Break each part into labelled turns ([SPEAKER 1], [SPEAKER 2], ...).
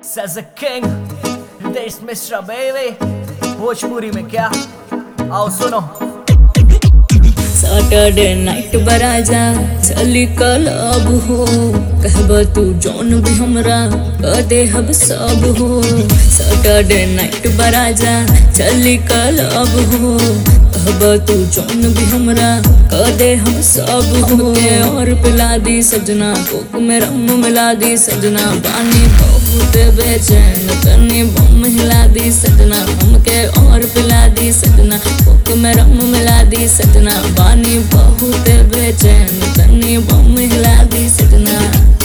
[SPEAKER 1] Says a king This Mr. Baby Bhojpuri में क्या आओ सुनो
[SPEAKER 2] सैटरडे नाइट बराजा चली क्लब हो कहब तू जौन भी हमरा कह दे हम सब हो सैटरडे नाइट बराजा चली क्लब हो कहब तू जौन भी हमरा कह दे हम सब हो के और पिला दी सजना कोक में रम मिला दी सजना पानी बहुत बेचैन तनी बम हिला दी सजना हमके और पिला दी सजना कोक में रम मिला दी सजना पानी बहुत बेचैन तनी बम हिला दी सजना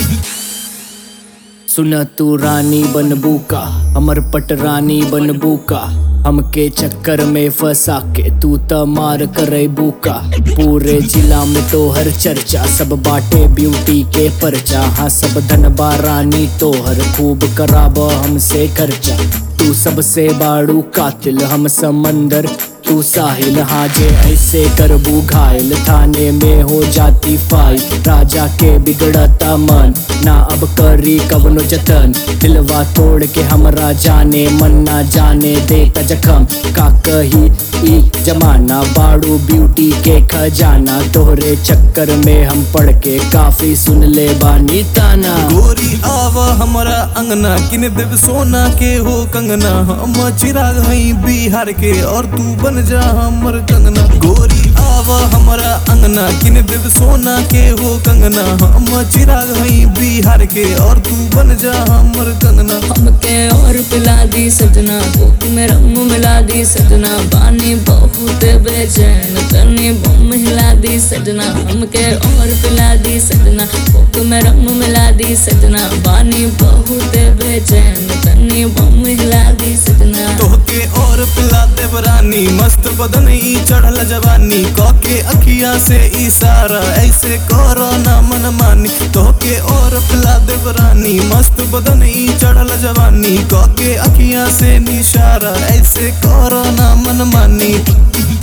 [SPEAKER 3] सुन तू रानी बनबू का हमर पट रानी बनबू का हमके चक्कर में फंसा के तू त मार करे बुका पूरे जिला में तो हर चर्चा सब बाटे ब्यूटी के परचा हाँ सब धनबा रानी तो हर खूब कराब हमसे खर्चा तू सबसे बाड़ू कातिल हम समंदर तू साहिल हाँ जे ऐसे करबू घायल थाने में हो जाती फाइल राजा के बिगड़ता मन ना अब करी कवनो जतन दिलवा तोड़ के हमरा जाने मन ना जाने देता जखम का कही ई जमाना बाड़ू ब्यूटी के खजाना तोहरे चक्कर में हम पढ़ के काफी सुन ले बानी ताना
[SPEAKER 4] गोरी आवा हमारा अंगना किन देव सोना के हो कंगना हम चिराग हई बिहार के और तू बन जा हमर कंगना गोरी आवा हमारा अंगना किन देव सोना के हो कंगना हम चिराग हई बिहार के और तू बन जा हमर कंगना
[SPEAKER 2] हमके और पिला दी सजना कोक में रंग मिला दी सजना पानी बहुत बेचैन तनी बम हिला दी सजना हमके और पिला दी सजना कोक में रंग मिला दी सजना पानी बहुत बेचैन तनी बम हिला दी सजना
[SPEAKER 4] तोहके और पिला देव रानी मस्त बदन ई चढ़ल जवानी कके अखिया से इशारा ऐसे करो ना मन मानी तोहके और पिला देव रानी मस्त बदन ई चढ़ल जवानी कके अखिया से निशारा ऐसे करो ना मन मानी